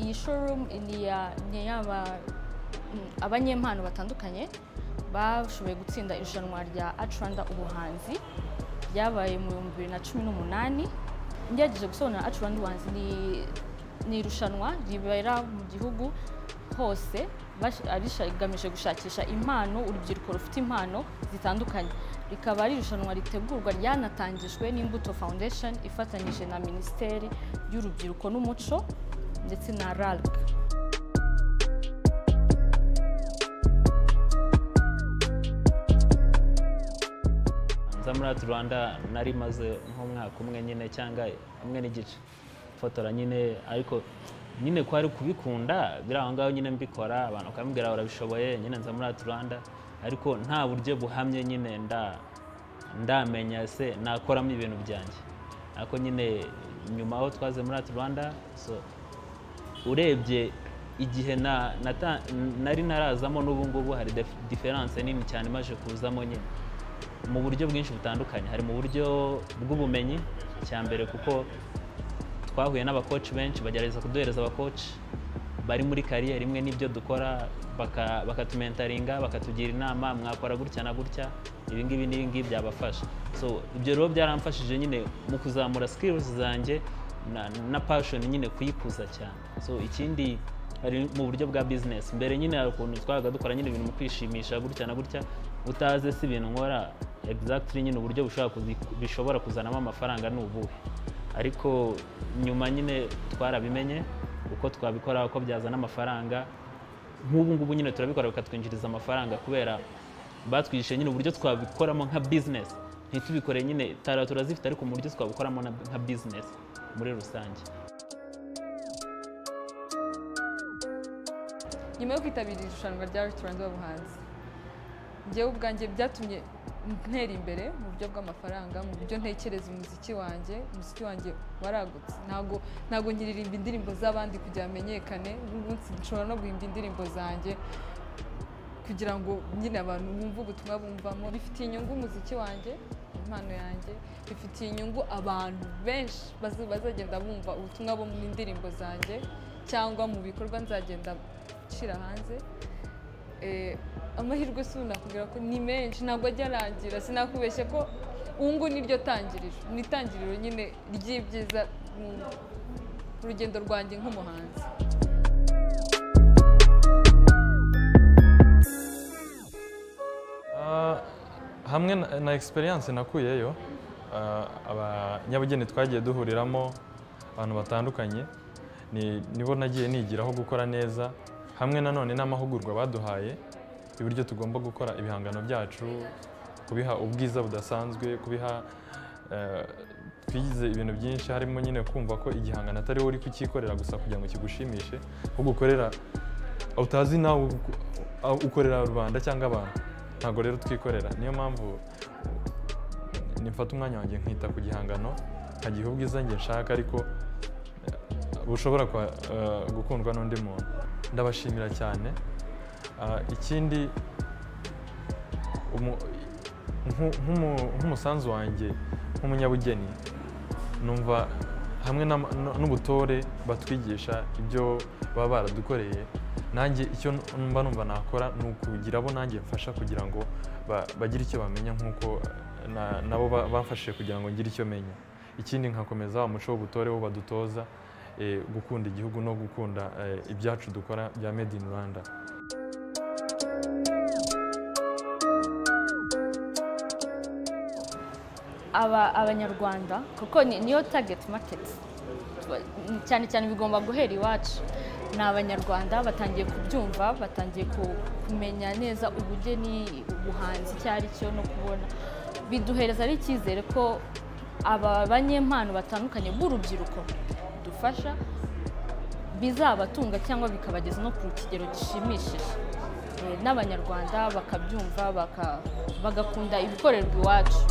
iyi showroom ni iya ni iy'aba- mm, abanyempano batandukanye bashoboye gutsinda irushanwa rya Art Rwanda ubuhanzi ryabaye mu bihumbi bibiri na cumi n'umunani ngerageje gusobanura Art Rwanda ubuhanzi ni ni irushanwa ribera mu gihugu hose bash- arisha- rigamije gushakisha impano urubyiruko rufite impano zitandukanye rikaba ari irushanwa ritegurwa ryanatangijwe n'imbuto foundation ifatanyije na minisiteri y'urubyiruko n'umuco ndetse na RALC. nza muri ati rwanda nari maze nk'umwaka umwe nyine cyangwa umwe n'igice fotora nyine ariko nyine kwari kubikunda biri aho ngaho nyine mbikora abantu bakambwira barabishoboye nyine nza muri ati rwanda ariko nta buryo buhamye nyine nda ndamenya se nakoramo ibintu byanjye ariko nyine nyuma aho twaze muri ati rwanda so urebye igihe na- nata- nari narazamo n'ubu ngubu hari dif- diferanse nini cyane imaze kuzamo nyine mu buryo bwinshi butandukanye hari mu buryo bw'ubumenyi cya mbere kuko twahuye n'abakoci benshi bagerageza kuduhereza abakoci bari muri kariyeri imwe n'ibyo dukora baka- bakatumentaringa bakatugira inama mwakora gutya na gutya ibi ngibi n'ibi ngibi byabafasha so ibyo rero byaramfashije nyine mu kuzamura skills zanjye na, na passion nyine kuyikuza cyane so ikindi hari mu buryo bwa business mbere nyine hari ukuntu twabaga dukora nyine ibintu mu kwishimisha gutya na gutya utaze si ibintu nkora exactly nyine uburyo bushobora kuzi- bishobora kuzanamo amafaranga ni ubuhe ariko nyuma nyine twarabimenye uko twabikora uko byazana amafaranga nk'ubu ngubu nyine turabikora bikatwinjiriza amafaranga kubera batwigisha nyine uburyo twabikoramo nka bizinesi ntitubikore nyine tara turazifite ariko mu buryo twabikoramo na- nka bizinesi muri rusange nyuma yo kwitabira iri rushanwa rya resitora z'abahanzi njyewe ubwanjye byatumye ntera imbere mu buryo bw'amafaranga mu buryo ntekereza umuziki wanjye umuziki wanjye waragutse ntabwo ntabwo nkiririmba indirimbo z'abandi kugira hamenyekane nk'umunsi nshobora no guhimba indirimbo zanjye kugira ngo nyine abantu bumve ubutumwa bumvamo bifitiye inyungu umuziki wanjye impano yanjye bifitiye inyungu abantu benshi bazi- bazagenda bumva ubutumwa bo mu ndirimbo zanjye cyangwa mu bikorwa nzagenda nshyira hanze Eh, amahirwe si nakubwira ko ni menshi ntabwo ajya arangira sinakubeshye ko ubu ni ryo tangiriro ni itangiriro nyine ry'ibyiza mu mu rugendo rwanjye nk'umuhanzi Ah, hamwe na, na experience nakuyeyo ah, abanyabugeni twagiye duhuriramo abantu batandukanye ni nibo nagiye nigiraho gukora neza hamwe nanone n'amahugurwa baduhaye y'uburyo tugomba gukora ibihangano byacu kubiha ubwiza budasanzwe kubiha eh, twigize ibintu byinshi harimo nyine kumva ko igihangano atari wowe uri kucyikorera gusa kugira ngo kigushimishe ahubwo ukorera utazi nawe uku- aho ukorera rubanda cyangwa abantu ntabwo rero twikorera niyo mpamvu nifata umwanya wanjye nkita ku gihangano nkagiha ubwiza njye nshaka ariko eh, bushobora kwa- eh, gukundwa n'undi muntu ndabashimira cyane Ah, ikindi umu- nku- nk'umu- nk'umusanzu wanjye nk'umunyabugeni numva hamwe n'ama- n- n'ubutore batwigisha ibyo baba baradukoreye nanjye icyo mba numva nakora ni ukugira abo nanjye mfasha kugira ngo ba- bagire icyo bamenya nk'uko na- nabo ba- bamfashije kugira ngo ngire icyo menya ikindi nkakomeza wa muco w'ubutore wo badutoza eh, gukunda igihugu no gukunda eh, ibyacu dukora bya made in rwanda aba abanyarwanda kuko ni- niyo target market Tuba- cyane cyane bigomba guhera iwacu ni abanyarwanda batangiye kubyumva batangiye ku- kumenya neza ubugeni ubuhanzi icyo ari cyo no kubona biduhereza n'icyizere ko aba banyempano batandukanye b'urubyiruko dufasha bizabatunga cyangwa bikabageza no ku kigero gishimishije Eh, n'abanyarwanda bakabyumva baka- bagakunda ibikorerwa iwacu